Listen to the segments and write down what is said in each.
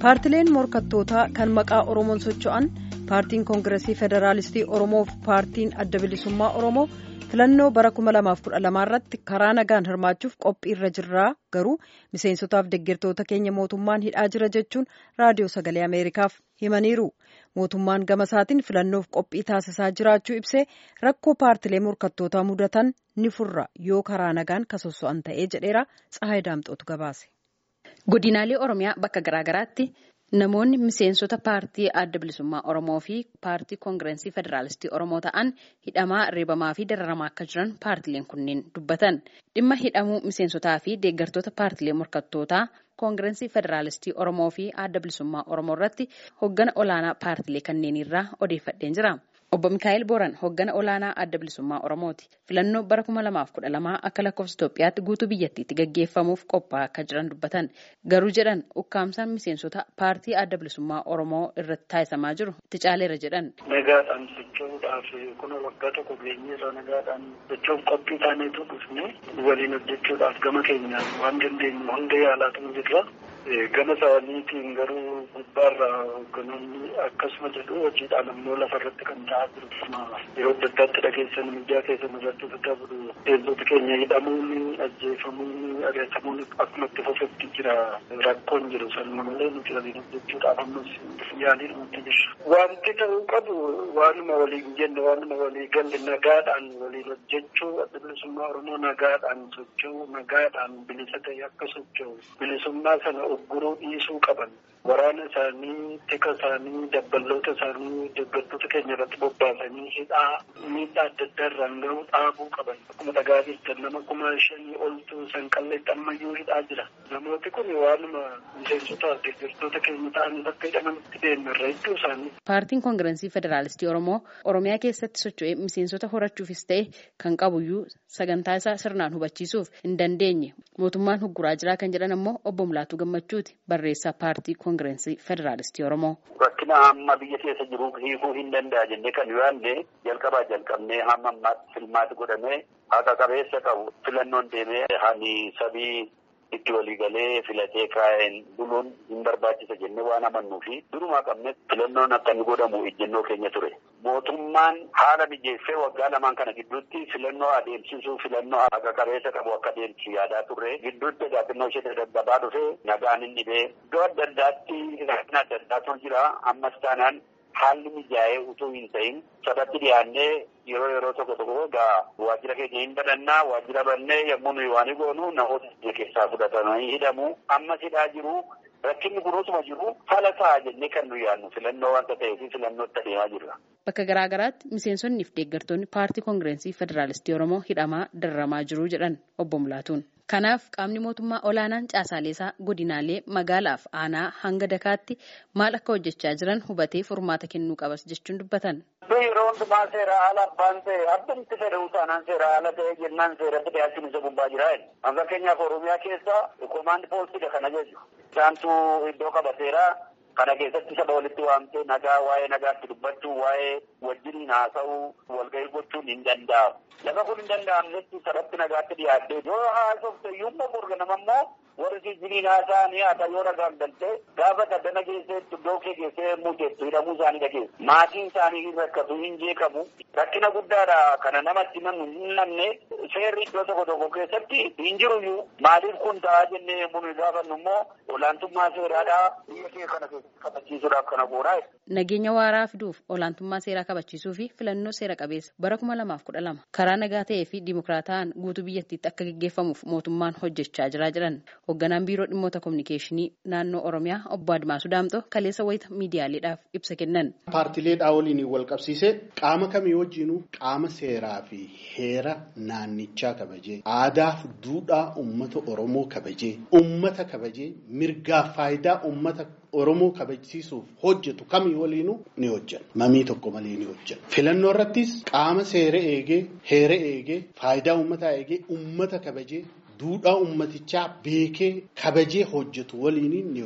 paartileen morkattootaa kan maqaa oromoon socho'an paartiin koongiresii federaalistii oromoof paartiin adda bilisummaa oromoo filannoo bara 2012 irratti karaa nagaan hirmaachuuf qophii irra jirraa garuu miseensotaaf deeggartoota keenya mootummaan hidhaa jira jechuun raadiyoo sagalee ameerikaaf himaniiru mootummaan gama isaatiin filannoof qophii taasisaa jiraachuu ibsee rakkoo paartilee morkattootaa mudatan ni furra yoo karaa nagaan kasosso'an ta'ee jedheera tsahaay daamxootu gabaase. godinaalee oromiyaa bakka garaagaraatti namoonni miseensota paartii adda bilisummaa oromoo fi paartii koongireensii federaalistii oromoo ta'an hidhamaa reebamaa fi dararamaa akka jiran paartileen kunneen dubbatan dhimma hidhamuu miseensotaa fi deeggartoota paartilee morkattootaa koongireensii federaalistii oromoo fi adda bilisummaa oromoo irratti hoggana olaanaa paartilee kanneenirraa odeeffadheen jira. Obbo Mikaa'el Booran hoggana olaanaa adda bilisummaa Oromooti. Filannoo bara 2012 akka lakkoofsa Itoophiyaatti guutuu biyyattiitti gaggeeffamuuf qophaa'aa akka jiran dubbatan. Garuu jedhan ukkaamsaan miseensota paartii adda bilisummaa Oromoo irratti taasisamaa jiru itti caaleera jedhan. Nagaadhaan socho'uudhaaf kun waggaa tokko geenyeerra nagaadhaan socho'uuf qophii taaneetu dhufne waliin hojjechuudhaaf gama keenyaan waan dandeenyu hunda yaalaatu jirra. Gama isaaniitiin garuu gubbaarraa hogganoonni akkasuma jedhu hojiidhaan ammoo lafarratti kan ta'aa jiru. Yeroo adda addaatti dhageessan miidiyaa keessan irratti daddabaru. Miseensota keenya hidhamuun, ajjeefamuun, ari'atamuun akkuma itti fufetti jira. Rakkoon jiru sanuma malee nuti waliin hojjechuudhaaf ammas yaaliin nuti jira. Wanti ta'uu qabu waanuma waliin jenne waanuma walii galle nagaadhaan waliin hojjechuu adda bilisummaa Oromoo nagaadhaan socho'u nagaadhaan bilisa ta'e akka socho'u bilisummaa sana ogguruu dhiisuu qaban waraana isaanii tika isaanii dabballoota isaanii deeggartoota keenya irratti bobbaasanii hidhaa miidhaa adda addaa irraan gahuu dhaabuu qaban akkuma dhagaa jirtan nama kuma shanii oltu sanqalleetti ammayyuu hidhaa jira namooti kun waanuma miseensota deeggartoota keenya ta'anii bakka hidhamanitti deemerra hedduu isaanii. Paartiin koongireensii federaalistii Oromoo Oromiyaa keessatti socho'ee miseensota horachuufis ta'e kan qabuyyuu sagantaa isaa sirnaan hubachiisuuf hin dandeenye mootummaan hugguraa jiraa kan jedhan ammoo obbo Mulaatuu Gammachuuti barreessaa paartii koongireensii federaalistii Oromoo. Rakkina amma biyya keessa jiru hiikuu hin danda'a jennee kan yaadne jalqabaa jalqabnee hamma ammaatti filmaati godhamee haqa qabeessa qabu filannoon deemee hani sabii itti walii galee filatee kaa'een buluun hin barbaachisa jennee waan amannuu fi durumaa qabne filannoon akka inni godhamu ejjennoo keenya ture. Mootummaan haala mijeessee waggaa lamaan kana gidduutti filannoo adeemsisuu filannoo haqa qabeessa qabu akka adeemsisu yaadaa turre gidduutti gaaffinnoo ishee daddabaa dhufe nagaan hin dhibee iddoo adda addaatti rakkina adda addaatu jira ammas taanaan haalli mijaa'ee utuu hin ta'in sabatti dhiyaannee yeroo yeroo tokko tokko egaa waajjira keenya hin badhannaa waajjira bannee yommuu nuyi waan goonu namoota biyya keessaa fudhatamanii hidhamu ammas hidhaa jiru rakkinni kunuutuma jiru fala ta'a jennee kan nuyi yaadnu filannoo wanta ta'eef filannootti adeemaa jirra. Bakka garaa garaatti miseensonnii fi deeggartoonni paartii koongireensii federaalistii Oromoo hidhamaa dararamaa jiru jedhan obbo Mulaatuun. Kanaaf qaamni mootummaa olaanaan caasaalee godinaalee magaalaaf aanaa hanga dakaatti maal akka hojjechaa jiran hubatee furmaata kennuu qabas jechuun dubbatan. Yeroo hundumaa seera haala abbaan ta'e abbumti fedhuu taanaan seera haala ta'e jennaan seeratti dhiyaachuun isa gubbaa jira. Fakkeenyaaf Oromiyaa keessa koomaandi poolisiidha kana jechuudha. Isaantu iddoo qabateera. Kana keessatti saba walitti waamtee nagaa waa'ee nagaatti dubbachuu waa'ee wajjiniin haasa'uu walgahii gochuun hin danda'amu. Lafa kun hin danda'amnetti sabatti nagaatti dhiyaattee yoo haasofte iyyuu borga nama immoo warri jijjiriin haasa'anii haata yoo nagaan galtee gaafa daddana keessee iddoo kee keessee yemmuu jettu hidhamuu isaanii dhageessu. Maatiin isaanii hin rakkatu hin jeeqamu. Rakkina guddaadha kana namatti himannu hin namne seerri iddoo tokko tokko keessatti hin jiruyyuu maaliif kun ta'aa jennee yemmuu nuyi gaafannu immoo olaantummaa seeraadhaa biyya kee kana kabachiisuudhaaf kana goonaa. Nageenya waaraa fiduuf olaantummaa seeraa kabachiisuu fi filannoo seera qabeessa bara kuma lamaaf kudha lama karaa nagaa ta'ee fi dimokiraataan guutuu biyyattiitti akka gaggeeffamuuf mootummaan hojjechaa jira jedhan hoogganaan biiroo dhimmoota kominikeeshinii naannoo oromiyaa obbo Admaasuu Daamxoo kaleessa wayita miidiyaaleedhaaf ibsa kennan. Paartileedhaa waliin wal qabsiisee qaama kamii wajjinuu qaama seeraa fi heera naannichaa kabajee aadaa fi duudhaa uummata oromoo kabajee uummata kabajee mirgaa faayidaa uummata Oromoo kabajsiisuuf hojjetu kamii waliinuu ni hojjenna. Mamii tokko malee ni hojjenna. Filannoo irrattis qaama seera eegee, heera eegee, faayidaa uummataa eegee, uummata kabajee, duudhaa uummatichaa beekee kabajee hojjetu waliin ni hojjenna.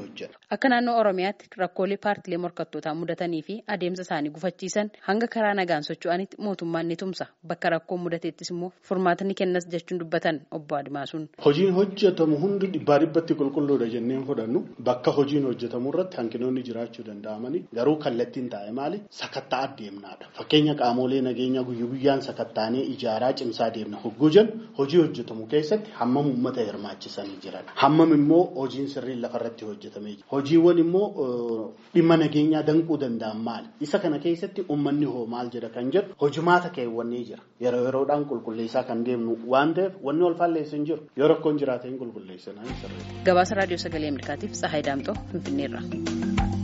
Akka naannoo Oromiyaatti rakkoolee paartilee morkattootaa mudatanii fi adeemsa isaanii gufachiisan hanga karaa nagaan socho'anitti mootummaan ni tumsa. Bakka rakkoon mudateettis immoo furmaata ni kennas jechuun dubbatan obbo Adimaasuun. Hojiin hojjetamu hundi dhibbaa dhibbatti qulqulluudha jenneen fudhannu bakka hojiin hojjetamu irratti hanqinoonni jiraachuu danda'amani garuu kallattiin taa'e maali sakattaa adeemnaadha. Fakkeenya qaamolee nageenyaa guyyaa guyyaan sakattaanee ijaaraa cimsaa deemna hogguu jennu hojii hojjetamu keessatti hammam uummata hirmaachisanii jiran hammam immoo hojiin sirriin lafarratti hojjetamee jira. Hojiiwwan immoo dhimma nageenyaa danquu danda'an maali? Isa kana keessatti uummanni hoo maal jedha kan jedhu hojumaata keewwannee jira. Yeroo yeroodhaan qulqulleessaa kan deemnu waan ta'eef wanni wal faalleessu hin jiru. Yoo rakkoon jiraate hin qulqulleessinaa hin sirreessu. Gabaasa Raadiyoo Sagalee Ameerikaatiif Tsahaay Daamxoo Finfinneerra.